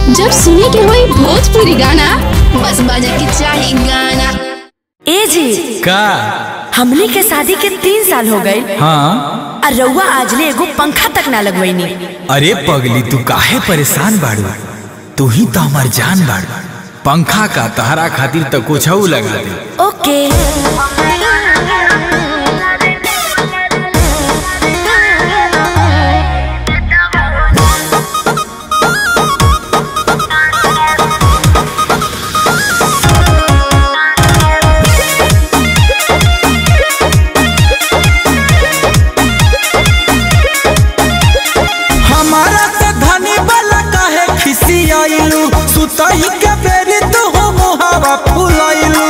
जब सुने के होई भोजपुरी गाना बस बजे के चाही गाना ए जी का हमनी के शादी के तीन साल हो गए हाँ और रउआ आजले एगो पंखा तक ना लगवैनी अरे पगली तू काहे परेशान बाड़ू तू ही तो हमार जान बाड़ू पंखा का तहरा खातिर तो कुछ लगा दे ओके हमारा से धनी वाला काहे खिसियाइलू सुतई के बेरी तू हो मुहावा फुलाइलू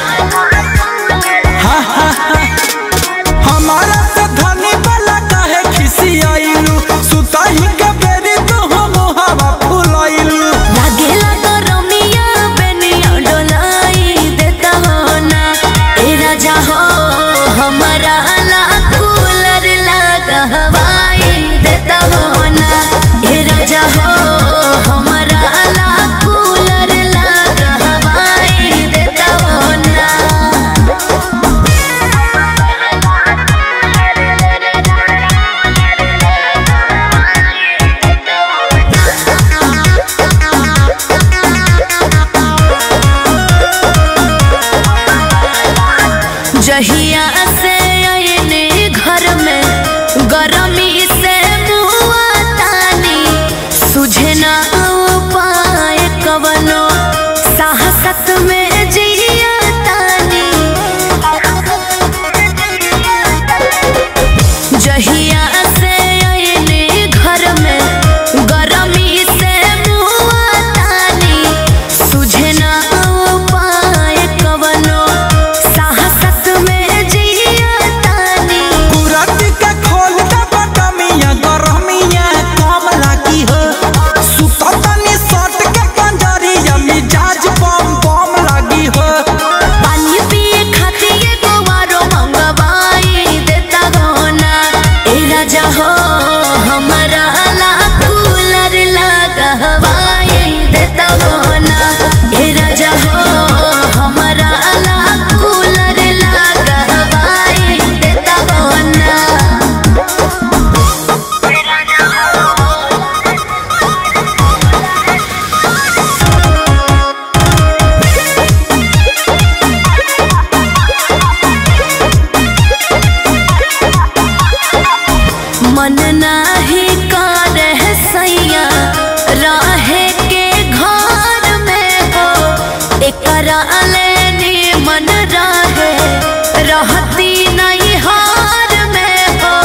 हा, हा, हा। हमारा से धनी वाला काहे खिसियाइलू सुतई के बेरी तू हो मुहावा फुलाइलू लागेला तो रमिया बेनिया डोलाई देता हो ना ए राजा हो हमारा ला कूलर लगा हवाई देता हो ना ए राजा हो हमारा ला कूलर लगा हवाई देता हो ना जहिया से आयने घर में गरमी से मुआ तानी सुझे ना उपाय कवनो साहसत में जिया तानी जहिया से आयने घर में गरमी से मुआ तानी सुझे ना उपाय कवनो साहसत में जिया तानी कुरत के खोल दे बटमिया गरमिया कम लागी हो सुततनी सट के पंजरिया मिजाज बम बम लागी हो पानी पिए खातिर एगो आरो मंगवाई देता गहना ए राजा हो हमारा ला कूलर लगा हवाई देता गहना ए राजा हो हमारा ला कूलर लगा हवाई देता गहना मन नाही करे सैया रहे के घर में हो एकरा लेनी मन रहे रहती नहीं हार में हो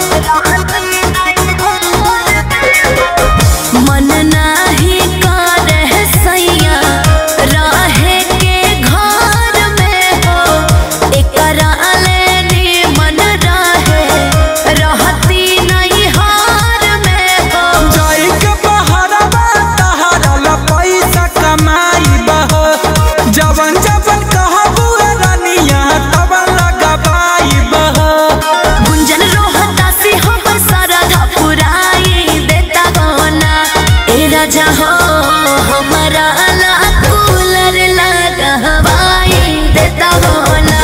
मन नाही करे सैया रहे के घर में हो एकरा लेनी मन रहे रहती नहीं हार में हो जाई के बहरवा तहरा ला पैसा कमाई बहो जवन जवन कहबू रानिया तब लगबाई बहो गुंजन रोहता से हमर सरधा पुराई देता गहना ए राजा हो हमारा ला कूलर लगा हवाई देता गहना